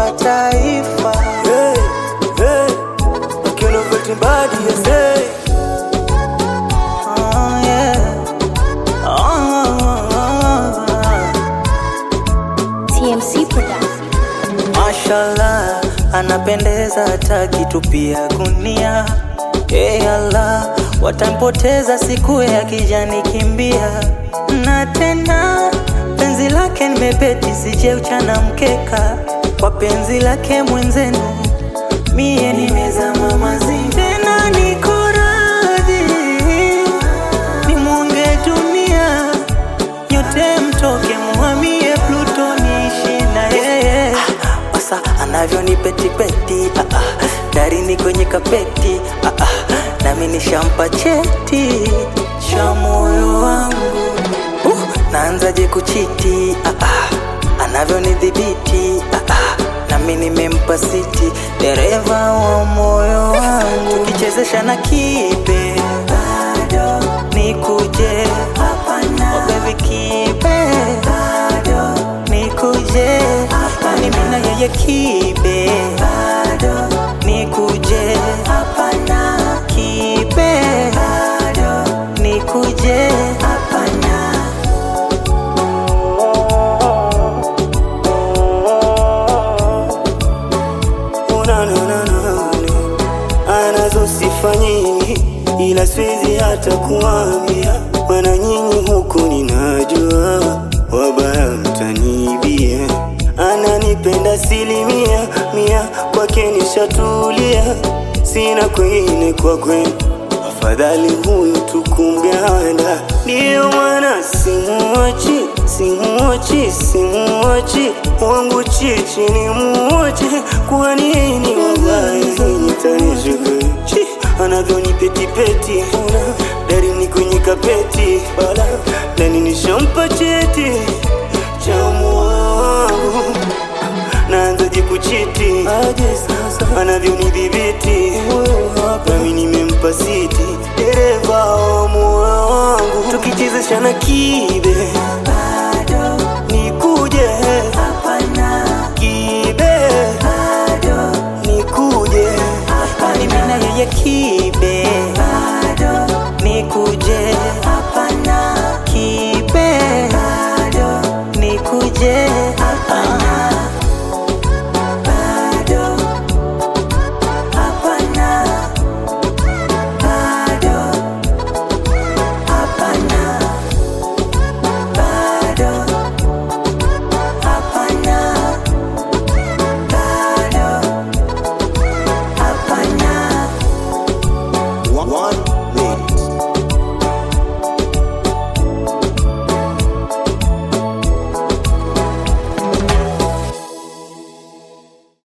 wa taifa. Hey, hey, Ken of Fighting Body, yes, hey. Oh, yeah. Oh, TMC Production. Mashallah, anapendeza hata kitupia gunia. Hey Allah, watampoteza siku ya kijani kimbia. Na tena penzi lake nimebeti, sije uchana mkeka kwa penzi lake mwenzenu, mie nimezama mazini. Tena niko radhi nimwonge dunia nyote mtoke muhamie Pluto niishi na yeye Wasa anavyonipetipeti ah, ah, darini kwenye kapeti ah, ah, nami nishampa cheti cha moyo wangu uh, naanzaje kuchiti ah, ah, anavyonidhibiti ah, ah, nami nimempa siti dereva wa moyo wangu tukichezesha na kibe bado nikuje hapana oh baby kibe bado nikuje ni mimi na yeye kibe bado nikuje hapana kibe bado nikuje hapana Una, na, na, na, na. anazo sifa nyingi ila siwezi hata kuambia mana nyinyi huku ninajua wabaya mtanibia ananipenda silimia mia kwake nishatulia sina kwengine kwa kwenu afadhali huyu tukumganda ndiyo maana simuochi simuochi simuochi wangu chichi ni muochi kwa nini wabainitanishuka anavyonipetipeti darini kwenye kapeti bala ndani nishampa cheti cha moyo wangu naanzaje kuchiti anavyonidhibiti nami nimempa siti dereva wa moyo wangu tukichezesha na kibe bado nikuje hapana kibe bado nikuje ni mimi na yeye kibe bado nikuje hapana kibe bado nikuje hapana bado hapana bado hapana bado hapana bado hapana one